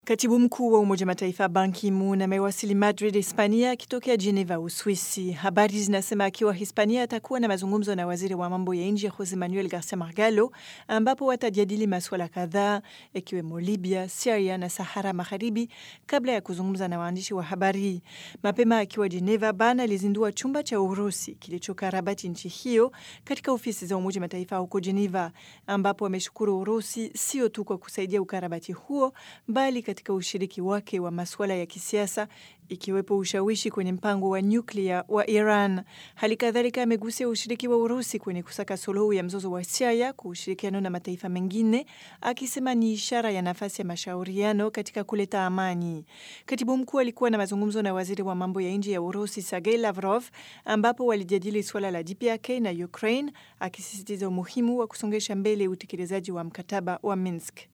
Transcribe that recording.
Katibu mkuu wa Umoja Mataifa Ban Ki-moon amewasili Madrid, Hispania, akitokea Geneva, Uswisi. Habari zinasema akiwa Hispania atakuwa na mazungumzo na waziri wa mambo ya nje Jose Manuel Garcia Margallo, ambapo watajadili masuala kadhaa ikiwemo Libya, Siria na Sahara Magharibi, kabla ya kuzungumza na waandishi wa habari. Mapema akiwa Geneva, Ban alizindua chumba cha Urusi kilichokarabati nchi hiyo katika ofisi za Umoja Mataifa huko Geneva, ambapo ameshukuru Urusi sio tu kwa kusaidia ukarabati huo bali katika ushiriki wake wa masuala ya kisiasa ikiwepo ushawishi kwenye mpango wa nyuklia wa Iran. Hali kadhalika amegusia ushiriki wa Urusi kwenye kusaka suluhu ya mzozo wa Siria kwa ushirikiano na mataifa mengine, akisema ni ishara ya nafasi ya mashauriano katika kuleta amani. Katibu mkuu alikuwa na mazungumzo na waziri wa mambo ya nje ya Urusi Sergei Lavrov, ambapo walijadili suala la DPRK na Ukraine, akisisitiza umuhimu wa kusongesha mbele utekelezaji wa mkataba wa Minsk.